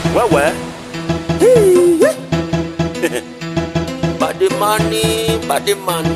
wewe badimani badimani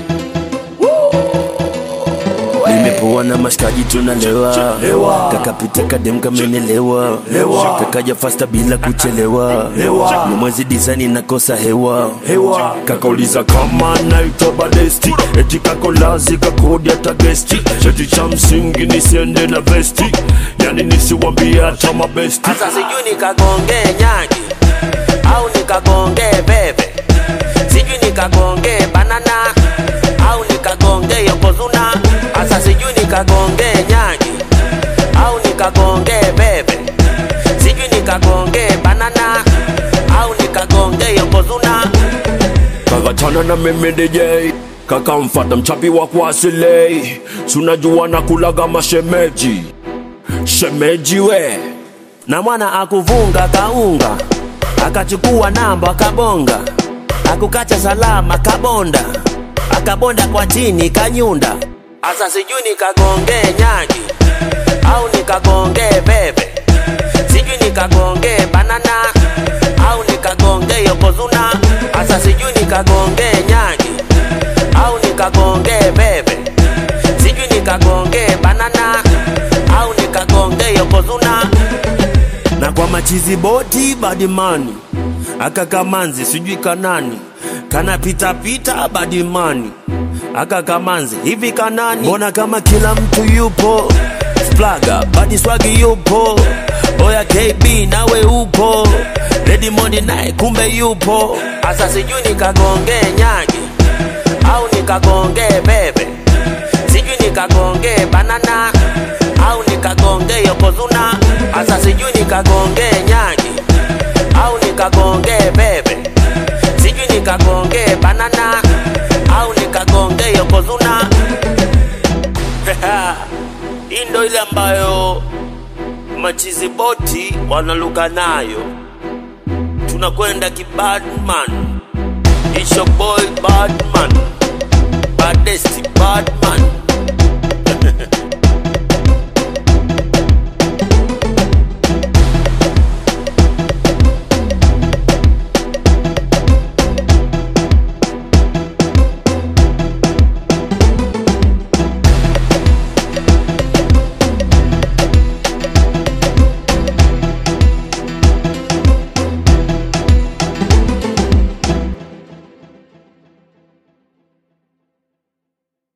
nimepoa na mashikaji tunalewa kakapita kadem kamenelewa kakaja fasta bila kuchelewa ni mwezi disani nakosa hewa kakauliza kama naitwa badesti eti kakolazi kakodi hata gesti eti cha msingi nisiende na vesti yani nisiwambie hata mabesti sasa sijui nikagongee nyagi au nikagongee bebe sijui nikagongee banana au nikagongee yokozuna sasa sijui nikagongee nyagi au nikagongee bebe sijui nikagongee banana au nikagongee yokozuna kakachana na mimi DJ kakamfata mchapi wa kuasilei sunajua na kulaga mashemeji shemeji we na mwana akuvunga kaunga akachukua namba akabonga akukacha salama kabonda akabonda kwa chini kanyunda asa sijui nikagongee nyagi au nikagongee bebe sijui nikagongee banana au nikagongee yokozuna asa sijui nikagongee nyagi au nikagongee bebe sijui nikagongee banana au nikagongee yokozuna na kwa machizi boti badimani aka kamanzi sijui kanani kana pita pita badimani aka kamanzi hivi kanani mbona kama kila mtu yupo splaga badi swagi yupo oya kb nawe upo redimondi naye kumbe yupo asa sijui nikagongee nyagi au nikagongee bebe sijui nikagongee banana au nikagongee yokozuna asa sijui nikagongee nyagi au nikagongee bebe sijui nikagongee banana au nikagongee yokozuna hii ndo ile ambayo machizi boti wanaluka nayo tunakwenda kibadman isho boy badman badesti badman